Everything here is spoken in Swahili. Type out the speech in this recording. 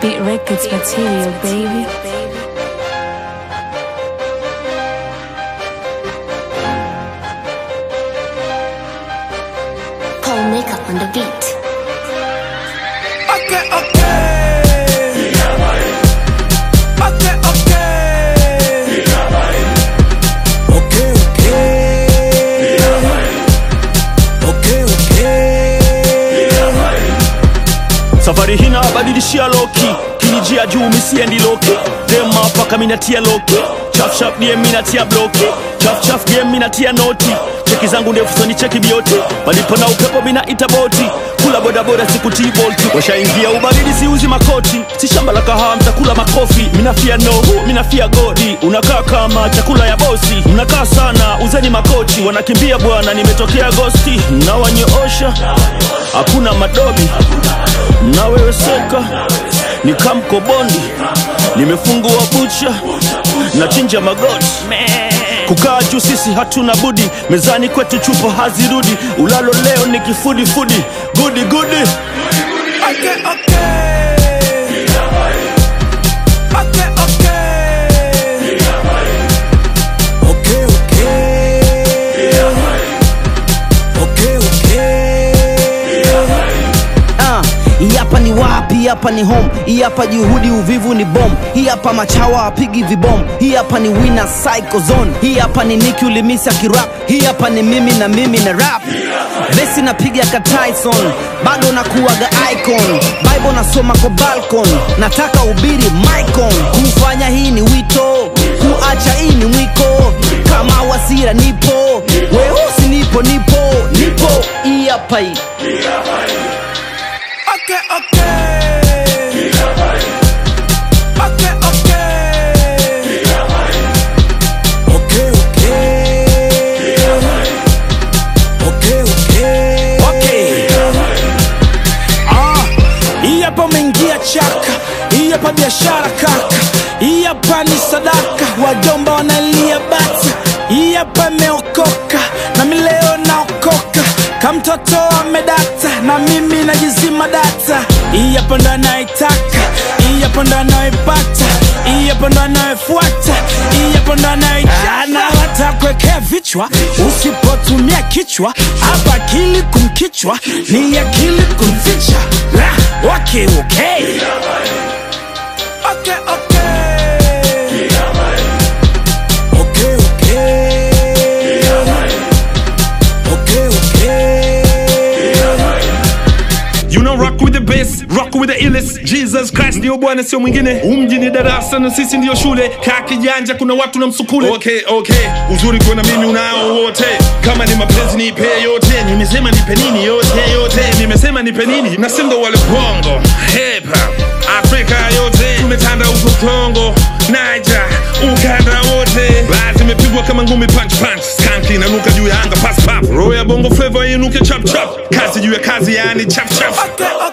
Beat Records material, baby. Paul makeup on the beat. Okay, okay. Okay, okay. Okay, okay. Okay, okay. safari hina badilishia loki kinijia juu misiendi loki dema paka minatia loki chafchaf die minatia bloki chafchaf game minatia noti cheki zangu ndefu soni cheki bioti malipo na upepo minaita boti kula bodaboda sikutii bolti washaingia ubaridi siuzi makoti si shamba la kahaa mtakula makofi minafia nohu minafia godi unakaa kama chakula ya bosi mnakaa sana uzeni makochi wanakimbia bwana nimetokea gosti mnawanyoosha hakuna madobi mnaweweseka ni kamkobondi nimefungua bucha na chinja magoti kukaa juu sisi hatuna budi mezani kwetu chupo hazirudi ulalo leo ni kifudifudi gudi gudi Okay, okay. Okay, okay. Okay, okay. Okay, okay. Ah, hii hapa ni wapi? Hii hapa ni home. Hii hapa juhudi, uvivu ni bom. Hii hapa machawa apigi vibom. Hii hapa ni winner psycho zone. Hii hapa ni Nicki ulimisa kirap. Hii hapa ni mimi na mimi na rap. Besi napiga ka Tyson, bado nakuwaga icon. Bible nasoma kwa balcon, nataka ubiri micon. Kufanya hii ni wito, kuacha hii ni mwiko. Kama wasira nipo, weusi nipo, nipo, nipo. Hii hapa hii. Okay, okay. Okay, okay. Okay, okay. Okay, okay. Ah, hii hapa umeingia chaka, hii hapa biashara kaka, hii hapa ni sadaka, wajomba wanalia bata, hii hapa imeokoka na mi leo naokoka, kamtoto amedata na mimi najizima data, hii hapa ndo anaitaka, hii hapa ndo anaipata, hii hapa ndo anayefuata, hii hapa ndo anaijana, watakuwekea vichwa usipotumia kichwa, hapa akili kumkichwa ni akili kumficha. La, okay, okay. Okay, okay. Okay, okay. Okay, okay. You know rock with the bass, rock with the illest Jesus Christ ndio bwana sio mwingine umji ni darasa na sisi ndio shule kaa kijanja kuna watu na msukule okay, okay. uzuri kuona mimi unao wote kama ni mapenzi nipe yote nimesema nipe nini yote yote nimesema nipe nini na sindo wale bongo hip hop Afrika yote tumetanda huko Kongo Niger ukanda wote basi imepigwa kama ngumi punch punch skanki inanuka juu ya anga pass pap roho ya bongo flavor inuke chap chap kazi juu ya kazi yani chap chap Okay,